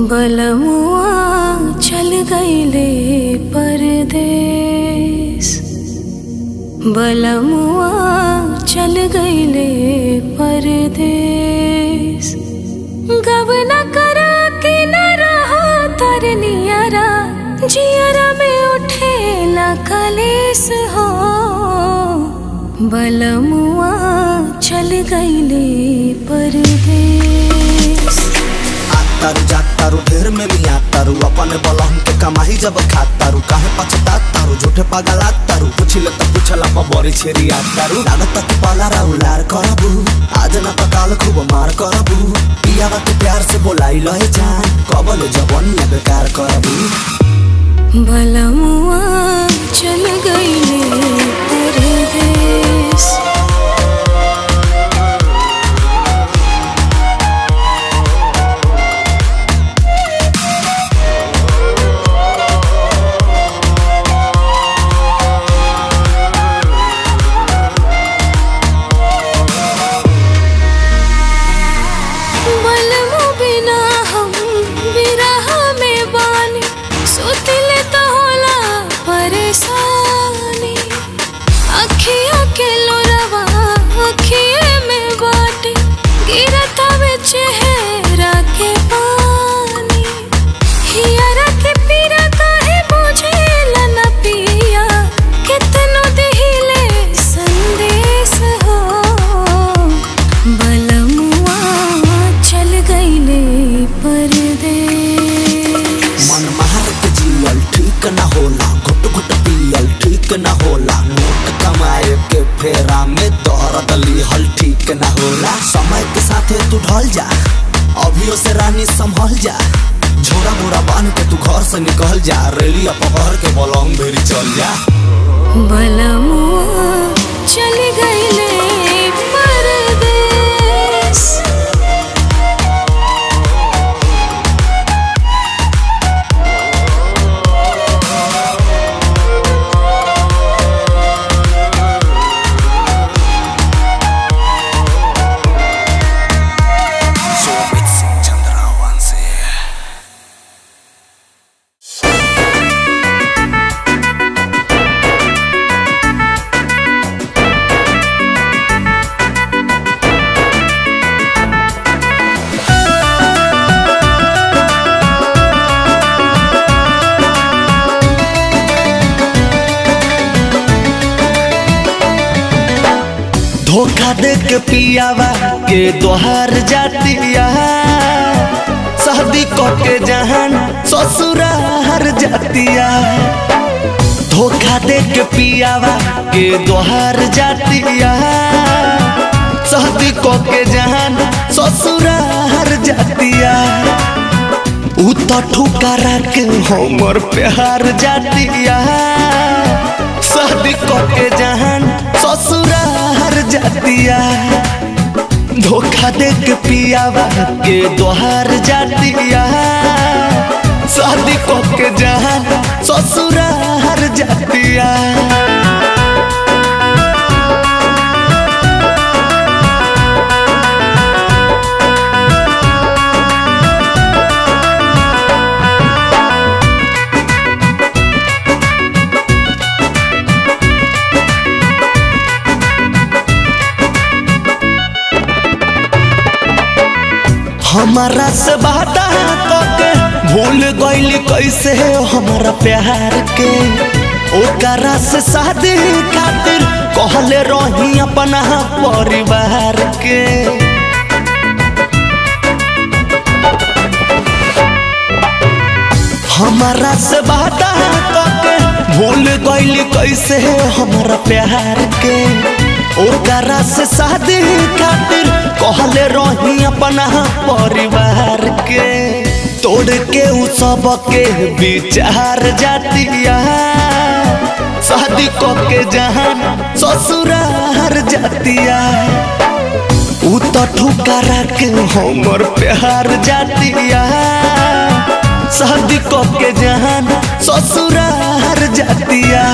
बलमुआ चल गईले परदेस बलमुआ चल गईले परदेस गवना करा के न रहा तरनियरा जियरा में उठेला कलेस हो बलमुआ चल गईले परदेस तारू जात तारू ढेर में मिया तारू अपन बलहन के कमाई जब खात तारू काहे पछतात तारू झूठे पगलात तारू पुछिले त पुछला पर बड़ी छेरी आ तारू लागत तक पाला राउलार करबू आज न पकाल खूब मार करबू पियावा के प्यार से बोलाई लहे जान कबल जबन में बेकार करबू बलमुआ चल गईले परदेस बलमु बिना हम बिरह में बानी सुतिले तो होला परेशानी अखिया के लोरवा अखिए में बाटे गिरता में चेहरा के पानी हियरा के पीरा काहे बुझेला न पिया कितनो दिहिले संदेश हो बलमुआ चल गईले परदेस मन मार के जियल ठीक न होला घुट घुट पियल ठीक न होला नोट कमाए के फेरा में दर्द लिहल ठीक न होला समय के साथे तू ढल जा अभियो से रानी संभल जा झोरा मोरा बांध के तू घर से निकल जा रेलिया पकड़ के बलंग भेरी चल जा बलमुआ चल गईले परदेस सोमित सिंह चंद्रावंशी धोखा दे के पियावा के दोहार जातिया शादी क के जहान ससुरार जातिया धोखा दे के पियावा के दोहार जातिया शादी क के जहान ससुरार जातिया उ तो ठुकारा के हमर प्यार जातिया शादी के जहान ससुरार जातिया धोखा दे के पियावा के दोहार जातिया शादी के जहान ससुरार जातिया हमारा से बाता के भूल गइल कैसे हमारा प्यार के ओकरा से शादी खातिर कहले रही अपना परिवार के हमारा से बाता के भूल गइल कैसे हमारा प्यार के ओकरा से शादी खातिर कहले रही अपना परिवार के तोड़ के उ सब के विचार जातिया शादी क के जहान ससुरार जातिया उ तो ठुकारा के हमर प्यार जातिया शादी क के जहान ससुरार जातिया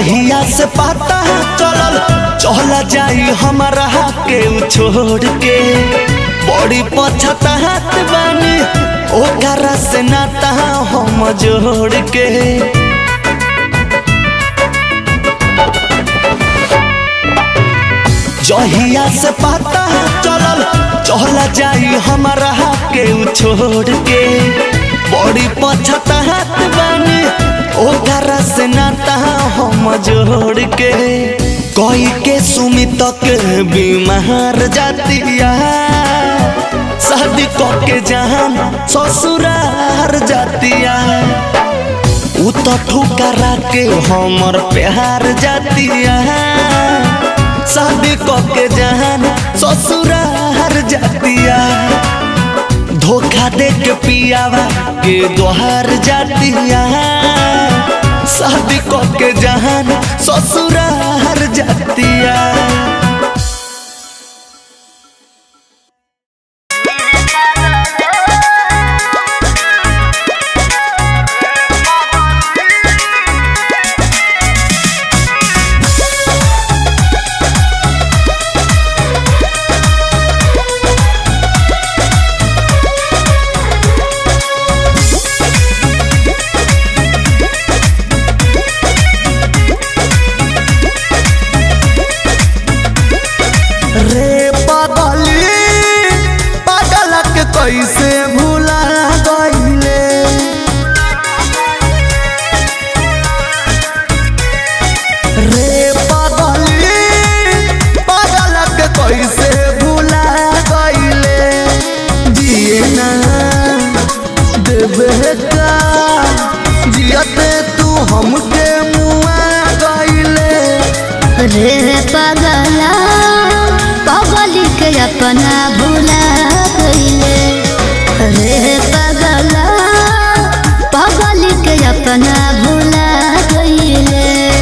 जहिया से पता चलल चला जाई हमारा के उ छोड़ के बड़ी पछतात बानी ओकरा से नाता हम जोड़ के जहिया से पता चलल चला जाई हमारा के उ छोड़ के बड़ी पछतात बानी ओकरा से नाता हम जोड़ के कोई के सुमित के बीमार जातिया शादी के जान ससुरार जातिया उ तो ठुकरा के हमर प्यार जातिया शादी के जान ससुरार जातिया धोखा दे के पियावा के दोहार जातिया शादी के जहान ससुरार जातिया रे पगली पागल के कैसे भूला गईले रे पगली पागल के कैसे भूला गईले जिए ना देवे का जियते तू हमके मुआ गईले रे पगला पगली के अपना भुला गईले रे पगला पगली के अपना भुला गईले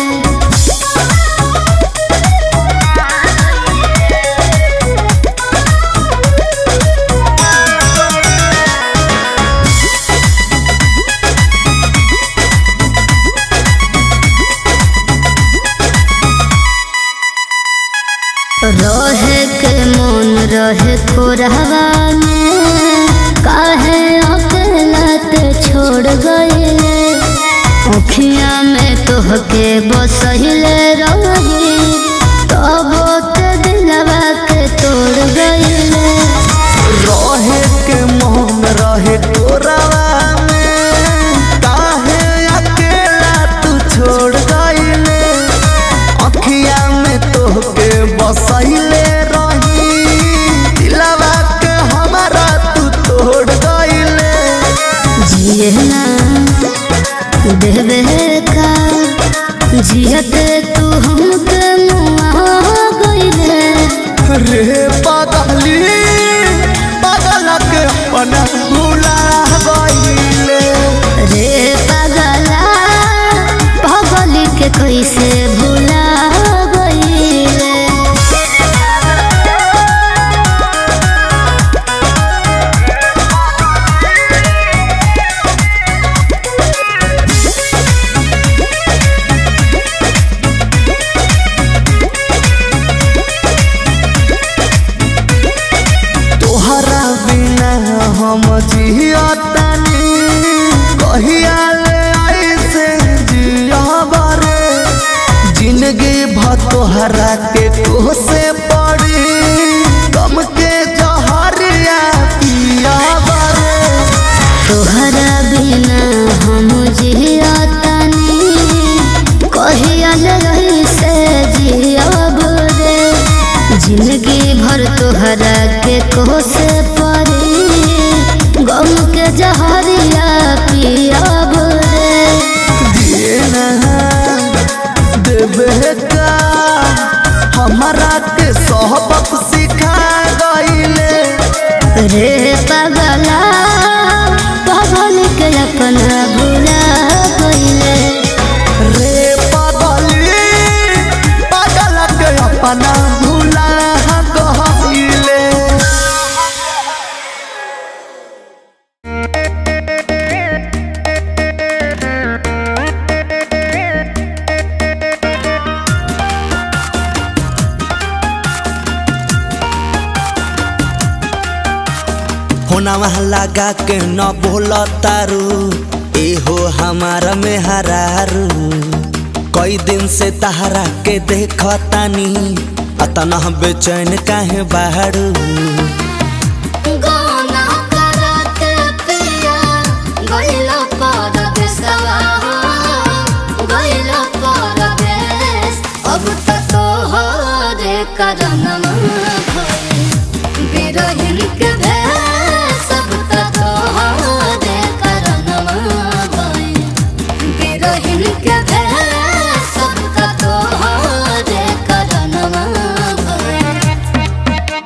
रहे के मन रहे खोरहवा में काहे अकेलत छोड़ गईले अखिया में तोहके बसहिले रही तबो ते दिलवा के तोड़ गईले रहे के मोहन रहे तोरावा में काहे अकेला तू छोड़ गईले अखिया में तोहके बसैले रही दिलवा के हमारा तू तोड़ गईले जिए ना देवे का जियते तू हमके मुआ गईले रे पगली पगल के अपना भूला गईले रे पगला पगली के कैसे भुला गईले तोहरा बिना हम जियतानी कहिया ले ऐसे जियब रे जिंदगी भ तोहरा के कोसे पड़ी गम के जहरिया पियब रे तोहरा बिना हम जियतानी कहियल रही से जियब रे जिंदगी भर तोहरा के कोसे परी गम के जहरिया पियब रे दिए ना देवे का हमारा के सबक सिखा गईले रे पगला पगल के अपना भुला गईले रे पगली पगल के अपना भूला गईले रे होना वहाँ लगा के न बोल तारू एहो हमारा में हरारू कई दिन से तहरा के देखतानी अतना बेचैन काहे बाहरू गाना करत पिया गइला परदेसवा गइला परदेस अब त तोहरे करनमा भइल बिरहिन के भेस अब त तोहरे करनमा भइल बिरहिन के भेस अब त तोहरे करनमा भइल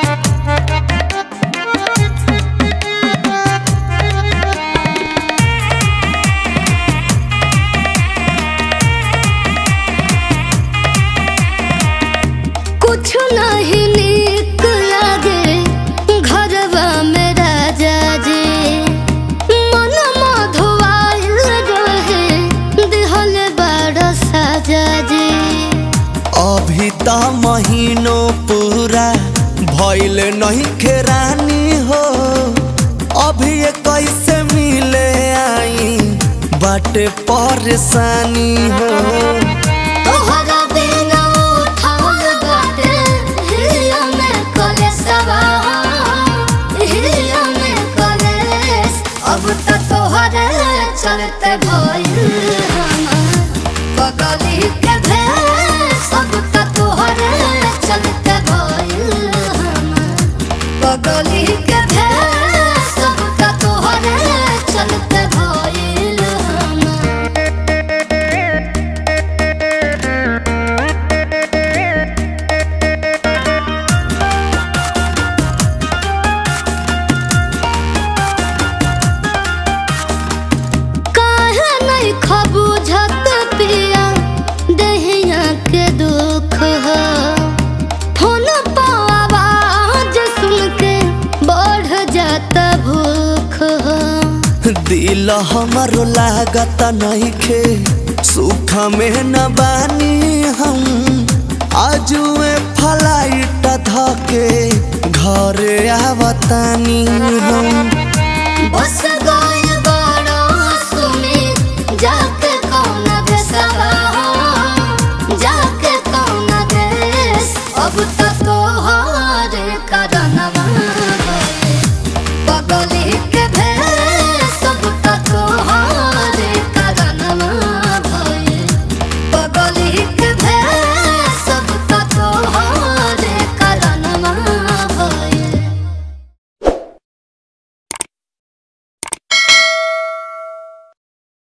कुछ नहीं नीक लागे घरवा में राजा जी मन मधुआइल रहे दिहल बड़ साजा जी अभी त महीनों पूरा भइल नहीं खेरानी हो अभी ये कैसे मिले आई बाटे परेशानी हो तोहरा बिना उठाल बाटे हिया में कलेसवा हिया में कलेस अब त तोहरे चलते भइल हमार पगली के भेस अब त तोहरे चलते भइल हमार पगली के भेस अब त तोहरे चलते भइल हमार काहे नहीं खबूझत पिया देहिया के दुख हो फोन पर आवाज सुन के बढ़ जाता भूख हो दिल हमारो लागत नइखे सुख में न बानी हम आजुए फ्लाइट धके घरे आवतानी हम बस